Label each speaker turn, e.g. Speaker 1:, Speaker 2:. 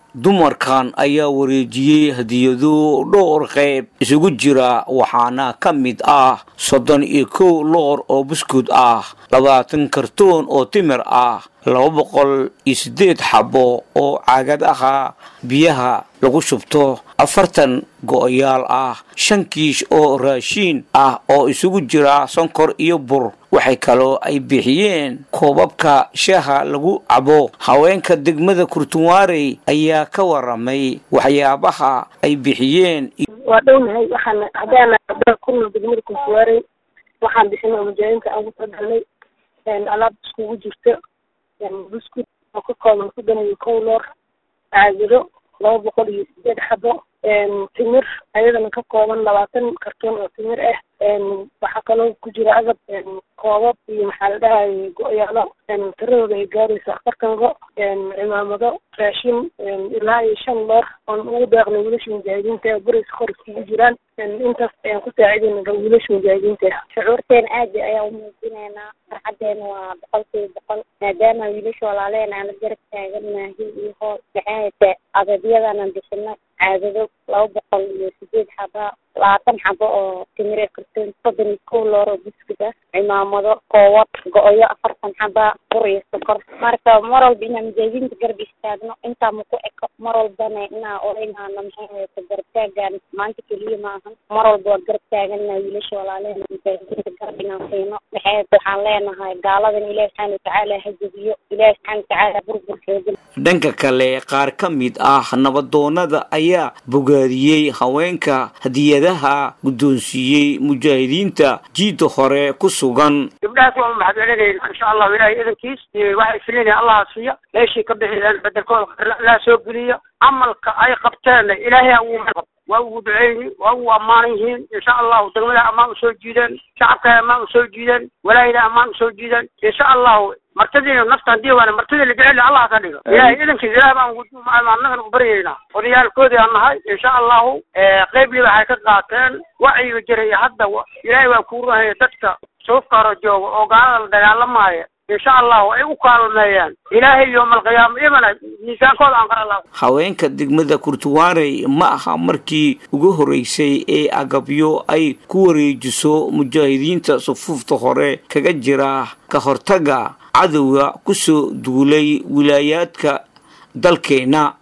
Speaker 1: dumarkan ayaa wareejiyey hadiyado dhowr qayb isugu jira waxaana ka mid ah soddon iyo kow loor oo buskud ah labaatan kartoon oo timir ah laba boqol iyo siddeed xabo oo caagadaha biyaha lagu shubto afartan go'yaal ah shan kiish oo raashiin ah oo isugu jira sonkor iyo bur waxay kaloo ay bixiyeen koobabka shaaha lagu cabo haweenka degmada kurtunwaarey ayaa ka waramay waxyaabaha ay bixiyeen
Speaker 2: waa dhownahay waxaan haddaana kuna degmada kurtunwaarey waxaan bixinay mujaahidiinta aan ku talagalnay alaab iskugu jirta buskud oo ka kooban soddon iyo kow loor caagado laba boqol iyo sideed xabo timir ayadana ka kooban labaatan kartoon oo timir ah waxaa kaloo ku jira agab koobab iyo maxaa la dhahay go-yaalo tiradooda ay gaaraysa afartan go cimaamado raashin ilaa iyo shan loor oon ugu deeqnay wiilasha mujaahidiinta ee buraysa kor iskugu jiraan intaas ayaan ku saacidayna wiilasha mujaahidiinta
Speaker 3: shucuurteena aad ayaan umuujinaynaa farxadeena waa boqolkiiba boqol maadaama wiilasha walaaleen aan la garab taaganahay iyo hoos maxaahayte adabyadana bixino caadado laba boqol iyo sideed xaba labaatan xabo oo timire kartoon soddon iyo kow loor oo buskud ah cimaamado koowad go-yo afartan xaba bur iyo sokor marka mar walba inaan mujaahidiinta garab istaagno intaa maku eko mar walbana inaa olaynaano maxaahayte garab taagaan maanta keliya maahan mar walba waa garab taagana wiilasha walaalehena mujaahidiinta garab inaan siino maxaahayte waxaan leenahay gaaladan ilaahi subxaana watacaala ha jebiyo ilaahi subxaana watacaala burbur xoogan
Speaker 1: dhanka kale qaar ka mid ah nabadoonada ayaa bogaadiyey haweenka hadiyadaha guddoonsiiyey mujaahidiinta jiidda hore ku sugan
Speaker 4: gabdhahaas waa mahadcelinayna insha allahu ilahay idankiis waxay filinaya allaha siiya meeshii ka bixiyeen bedelkooda laa soo geliya camalka ay qabteenna ilaahay ha ugu waa ugu duceyni waa ugu ammaanan yihiin insha allahu degmada ammaan usoo jiideen shacabka ammaan usoo jiideen walaayada ammaan usoo jiideen insha allahu martadiina nafta hadii waana martida la jecel allah ka dhigo ilahay idankiis ilaah baan annagana u baryaynaa odayaalkoodii aan nahay insha allahu qeybliba waxay ka qaateen wacyiga jiray hadda ilaahay waa kuu runaya dadka suufka hore jooga oo gaalada la dagaalamaya insha allahu ay u kaalmeeyaan ilaahay yowmalqiyaama ibana miisaankooda aan qara laha
Speaker 1: haweenka degmada kurtuwaarey ma aha markii ugu horeysay ee agabyo ay ku wareejiso mujaahidiinta sufuufta hore kaga jira ka hortaga cadowga kusoo duulay wilaayaadka dalkeena